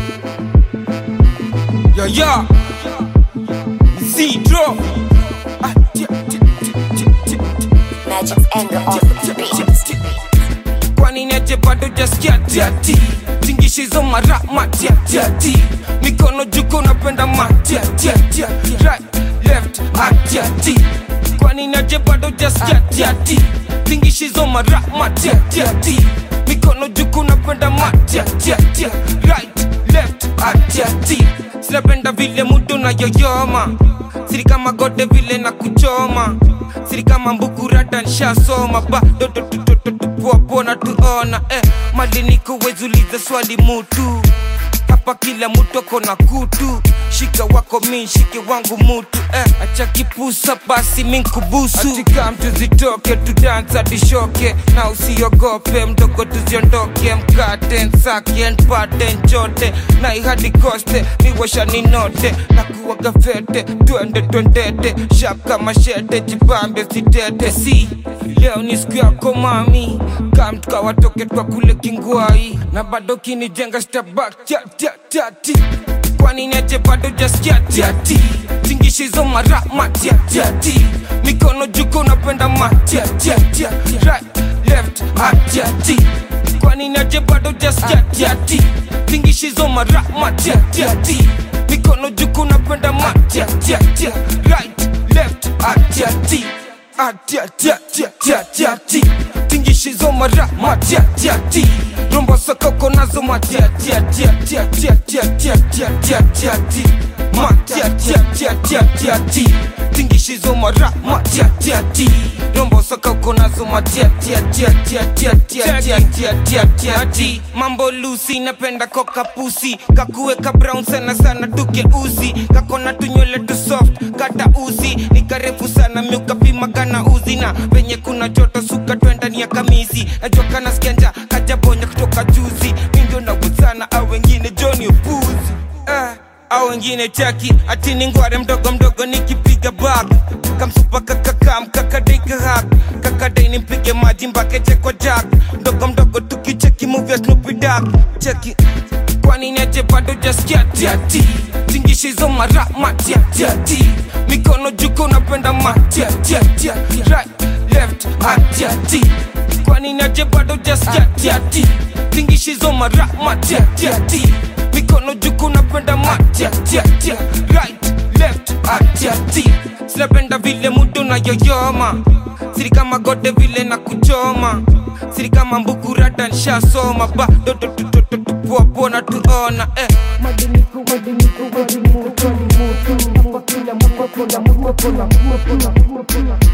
Yo yo Zero Ah, tia, tia, tia, tia, tia. Magic's anger off the beat. kwani neje bado jaskia tiati tingishizo mara matiatiati mikono juko napenda matiatiatia right left atiati kwani neje bado jaskia tiati tingishizo mara matiatiati mikono juko napenda matiatiatia right left atiati sinapenda vile mudu na yoyoma siri kama gode vile na kuchoma siri kama mbukurata nshasoma badototototopuapona tuona eh, maliniko wezuliza swali mutu hapa kila mutu ako na kutu shika wako mi shike wangu mutu eh, acha kipusa basi minkubusu atika mtu zitoke tudansa tishoke na usiogope mdogo tuziondoke mkate nsake npate nchote na ihadi koste miwasha ninote na kuwaga fete twende twendete shap kama shete jipambe sitete si leo ni siku yako mami kam tukawatoke twa kule kingwai na bado kinijenga stabak tati kwani neje bado jaskia tiati tingishizo mara matiatiati mikono juko napenda matiatiatia right left atiati kwani neje bado jaskia tiati tingishizo mara matiatiati mikono juko napenda matiatiatia right left atiati atiatiatiatiatiati tingishizo mara matiatiati rombo sokoko nazo matiatiatiatiatiatiatiatiatiatiatiati matiatiatiatiatiati tingishizo mara matiatiati rombo sokoko nazo matiatiatiatiatiatiatiatiatiatiati mambo lusi napenda koka pusi kakuweka brown sana sana tukeuzi kakona tunywele tu soft kata uzi ni karefu sana miukapima kana uzi na venye kuna joto suka twendani ya kamisi najua kana skenja kajabonya kutoka juzi mindio naguzana au wengine joni upuzi eh, au wengine chaki ati ni ngware mdogo mdogo nikipiga bag kamsupa kakakam kakadaikahak kakadai nimpige maji mbakeche kwa jak mdogo mdogo tukicheki movia snupidak cheki kwani neje bado jaskia tiati tingishizo mara matiatiati mikono juko napenda matiatiatia right left atiati kwani neje bado jaskia tiati tingishizo mara matiatiati mikono juko napenda matiatiatia right left atiati sinapenda vile mudu na yoyoma siri kama gode vile na kuchoma siri kama mbukurata nshasoma badototototopuapona tuona eh. Madiniku, madiniku, madiniku, madiniku, hapa kila mtu ako na mtu ako na mtu ako na mtu